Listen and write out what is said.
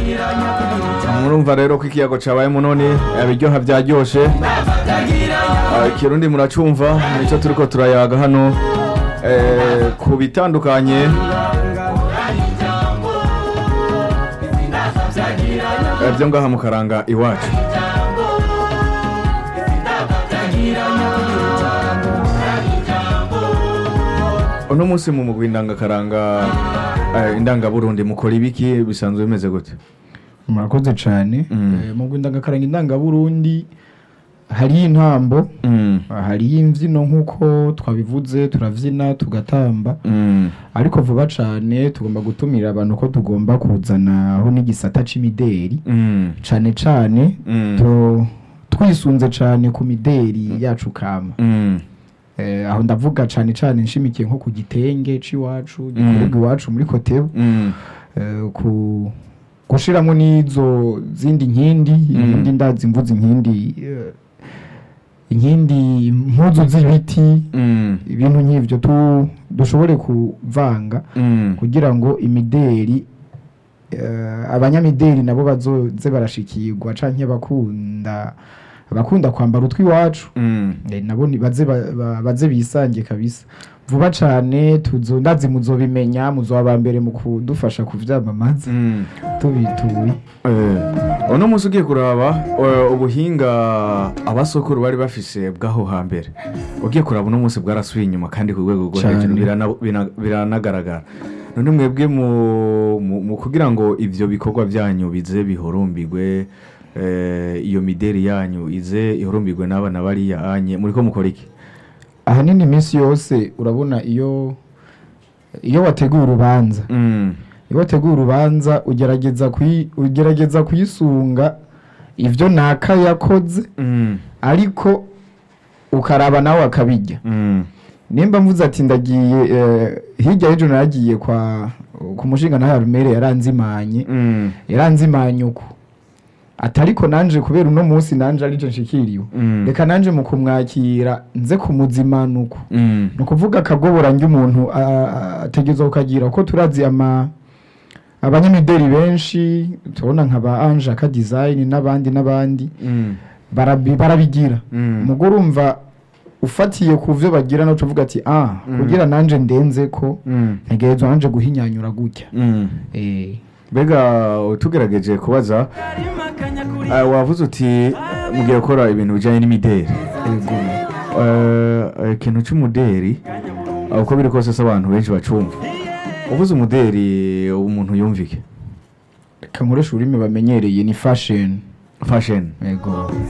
murumva rero ko ikiyago cabaye munoni ibiryoha vyaryoshe Ah, ikirundi muracumva nico turiko turayaga hano eh, ku bitandukanye eh, vyo ngaha mu karanga iwacu uno munsi mu mugwi ndangakaranga eh, indangaburundi mukora ibiki bisanzwe bimeze gute murakoze cyane Mm. Eh, mu ndangakaranga indangaburundi hariyo intambo Mm, hariyo imbyino nk'uko twabivuze turabyina tugatamba mm, ariko vuba cyane tugomba gutumira abantu ko tugomba kuzanaho n'igisata c'imideri mm, cyane cyane mm, tu- twisunze cyane ku mideri yacu kama mm, Eh, aho ndavuga cyane cyane nshimikiye nko ku gitenge c'iwacu gikorerwa iwacu muri kotebu mm, Eh, ku gushiramo n'izo zindi nkindi inkindi ndazi mvuze inkindi eh, inkindi impuzu z'ibiti mm, ibintu nk'ivyo tu dushobore kuvanga mm, kugira ngo imideri eh, abanyamideri nabo bazoze barashikirwa canke bakunda abakunda kwambara utw'iwacu mm. Eh, nabo ni- baze ba- ba- baze bisange kabisa vuba cane tuzo ndazi muzobimenya muzoba mbere mu kudufasha kuvyamamaza Mm. tubituye Eh, uno munsi ugiye kuraba eh, ubuhinga abasokuru bari bafise bw'aho hambere ugiye kuraba uno munsi bwarasubiye inyuma kandi ku rwego rwo Cane. hejuru birana- bina- biranagaragara none mwebwe mu- mu mu kugira ngo ivyo bikorwa vyanyu bize bihorumbirwe eh, iyo mideri yanyu ize ihorumbirwe n'abana bariya anye muriko mukora iki ahanini iminsi yose urabona iyo iyo wateguye urubanza Mm, iyo wateguye urubanza ugerageza kuyi- ugerageza kuyisunga ivyo naka yakoze mm, ariko ukaraba nawe akabijya mm, nimba mvuze ati ndagiye eh, hirya y'ejo naragiye kwa ku mushinga nawe rumere yaranzimanye mm, yaranzimanye uko atariko nanje kubera uno munsi nanje arije nshikiriwe mm, reka nanje mu kumwakira nze kumuzimana uko mm, ni ukuvuga akagobora umuntu ategerezwa kukagira ko turazi ama abanyamideli benshi turabona nka ba anje aka design n'abandi n'abandi mm, barabi- barabigira mm. mugo urumva ufatiye ku byo bagira no tuvuga ati ah Mm. kugira nanje ndenze ko Mm, ntegerezwa nanje guhinyanyura gutya mm. eh mbega tugerageje kubaza eh, wavuze uti mugiye gukora ibintu bijyanye n'imideri ego Eh, eh, ikintu cy'umuderi eh, uko biri kose se abantu benshi bacumva uvuze umuderi umuntu yumvike reka nkoresha ururimi bamenyereye ni fashion fashion ego